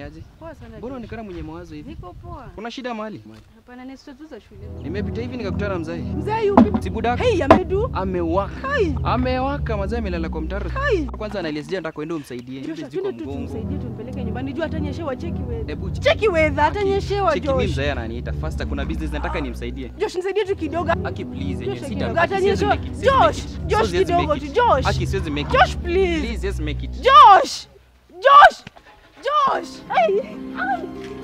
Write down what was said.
aje? Poa sana. Mbona Josh. unaonekana mwenye mawazo hivi? Niko poa. Kuna shida mahali? Hapana, ni story tu za shule. Nimepita hivi nikakutana na mzee. Mzee yupi? Si budaka. Hey, amedu. Amewaka. Hai. Amewaka mazee amelala kwa mtaro. Hai. Kwanza analia sija nataka uende umsaidie. Josh, Hivi ziko twende tu mgongo. tumsaidie tumpeleke nyumbani. Jua atanyeshewa cheki wewe. Hebu Cheki wewe, atanyeshewa Cheki mimi Josh. mzee ananiita. Faster kuna business nataka nimsaidie. Josh, nisaidie tu kidogo. Aki please yenye Josh, sita. kidogo. Aki siwezi Atanyeshewa. make it, siwezi Josh, make it. Josh, So siwezi kidogo make tu. it. Josh. Aki siwezi make it. Josh, please. Please just make it. Josh. Josh. Josh. Hey. Ai.